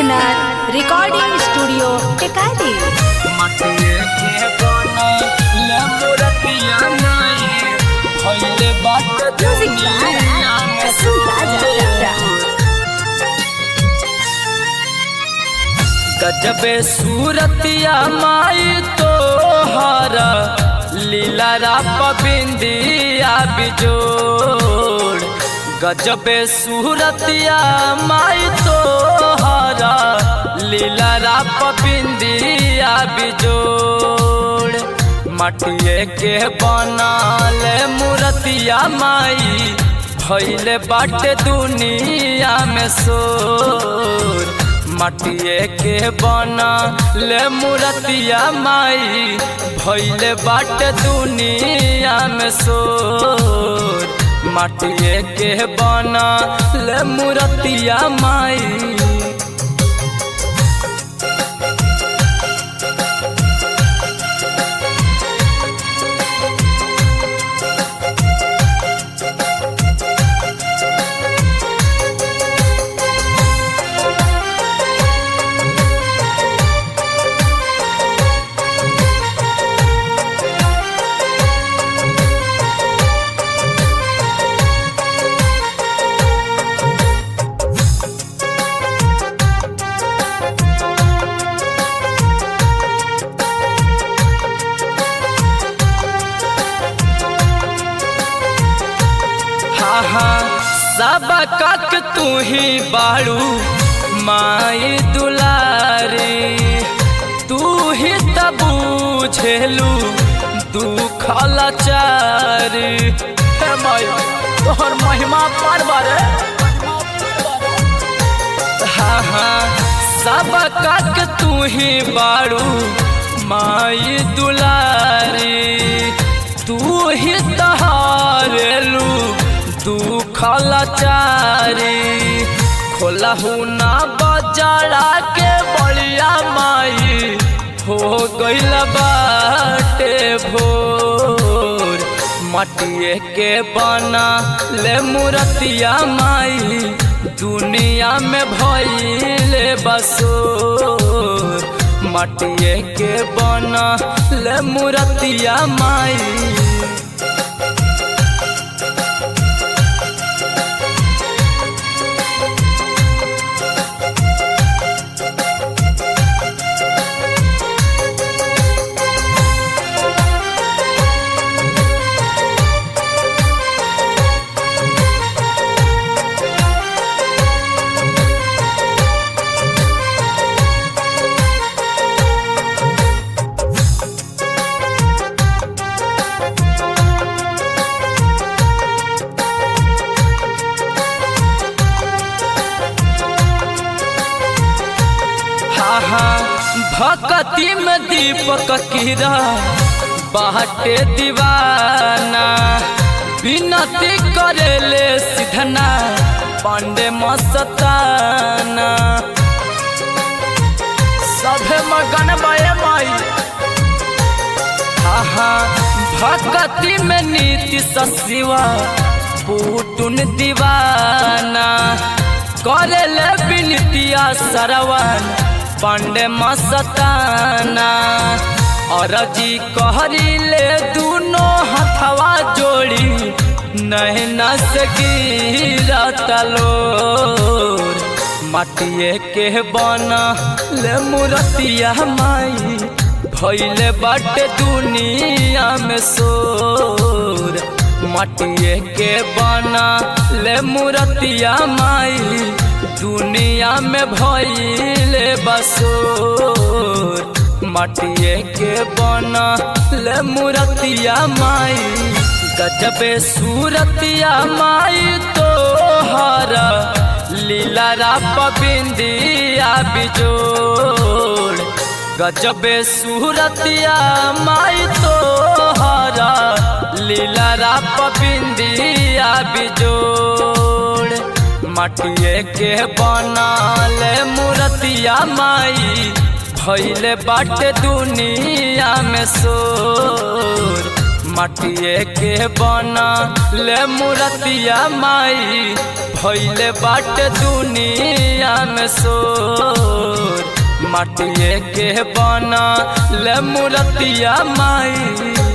सुनार recording studio Tekari मटिए के बना ले मूर्तिया नहीं भइले बाट म्यूजिक दुनिया में कसम राजा लवरा गजबे सूरतिया माई तो हरा लीला राप बिंदिया बिजोड़ गजबे सूरतिया माई तो हरा लीला राप बिंदिया बिजोड़ मटिए के बनल मूर्तिया माई भैले बाटे दुनिया में सोर मटिए के बना ले मूर्तिया माई भैले बाटे दुनिया में सोर मटिए के बना ले मूर्तिया माई हाँ हाँ सब कक तू ही बाड़ू माई दुलारी तू ही तब बुझेलू दुख लाचारी हे माई तोहर महिमा पर बारे हाँ हाँ सब कक तू ही बाड़ू माई दुलारी तू ही तहारेलू दुख लाचारी खोलहू ना बजारा के बलिया माई हो गइल बाटे भोर मटिए के बना ले मूर्तिया माई दुनिया में भइले बसोर मटिए के बना ले मूर्तिया माई हाँ हाँ भक्ति में दीपक कीरा बाटे दीवाना विनती करेले सिधना पांडे मस्ताना सभे मगन बये माई हाँ हाँ भक्ति में नीति सशिवा पुटुन दीवाना करेले विनतिया सरवन पांडे मस्ताना और जी कहरी ले दोनों हथवा जोड़ी नहीं नस गिरा तलोर मटिए के बना ले मूर्तिया माई भैले बाटे दुनिया में सोर मटिए के बना ले मूर्तिया माई दुनिया में भइले बसोर मटिए के बना ले मूर्तिया माई गजबे सूरतिया माई तो हरा लीला राप बिंदिया बिजोड़ गजबे सूरतिया माई तो हरा लीला राप बिंदिया बिजोड़ मटिए के बनल मूर्तिया माई भैले बाटे दुनिया में सोर मटिए के बना ले मूर्तिया माई भैले बाटे दुनिया में सो मटिए के बना ले मूर्तिया माई